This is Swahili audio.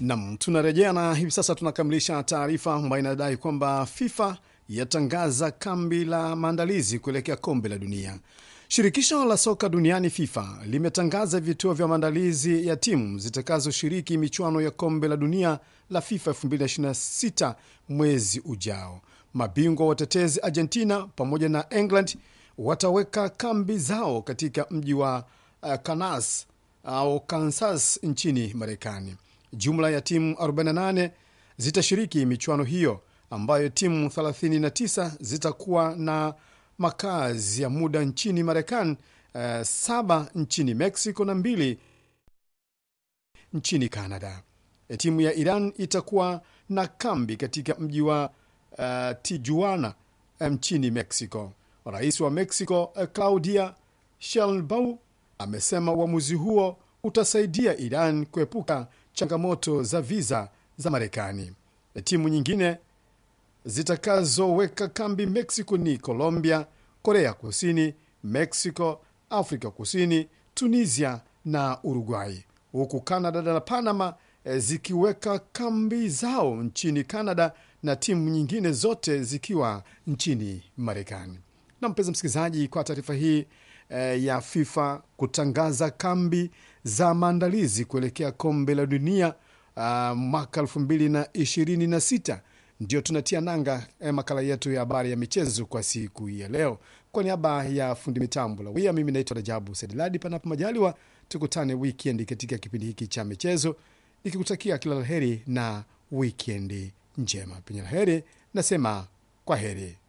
Nam, tunarejea na hivi sasa tunakamilisha taarifa ambayo inadai kwamba FIFA yatangaza kambi la maandalizi kuelekea kombe la dunia. Shirikisho la soka duniani FIFA limetangaza vituo vya maandalizi ya timu zitakazoshiriki michuano ya kombe la dunia la FIFA 2026 mwezi ujao. Mabingwa watetezi Argentina pamoja na England wataweka kambi zao katika mji wa uh, Kansas au Kansas nchini Marekani. Jumla ya timu 48 zitashiriki michuano hiyo ambayo timu 39 zitakuwa na makazi ya muda nchini Marekani, uh, saba nchini Mexico na mbili nchini Canada. E, timu ya Iran itakuwa na kambi katika mji wa uh, Tijuana nchini Mexico. Rais wa Mexico uh, Claudia Sheinbaum amesema uamuzi huo utasaidia Iran kuepuka changamoto za viza za Marekani. E, timu nyingine zitakazoweka kambi Mexico ni Colombia, Korea Kusini, Mexico, Afrika Kusini, Tunisia na Uruguay, huku Canada na Panama e, zikiweka kambi zao nchini Canada na timu nyingine zote zikiwa nchini Marekani. Na mpenzi msikilizaji, kwa taarifa hii e, ya FIFA kutangaza kambi za maandalizi kuelekea kombe la dunia uh, mwaka elfu mbili na ishirini na sita ndio tunatia nanga eh, makala yetu ya habari ya michezo kwa siku hii ya leo. Kwa niaba ya fundi mitambo lawia, mimi naitwa Rajabu Sediladi. Panapo majaliwa, tukutane wikendi katika kipindi hiki cha michezo, nikikutakia kila la heri na wikendi njema. Penye la heri nasema kwa heri.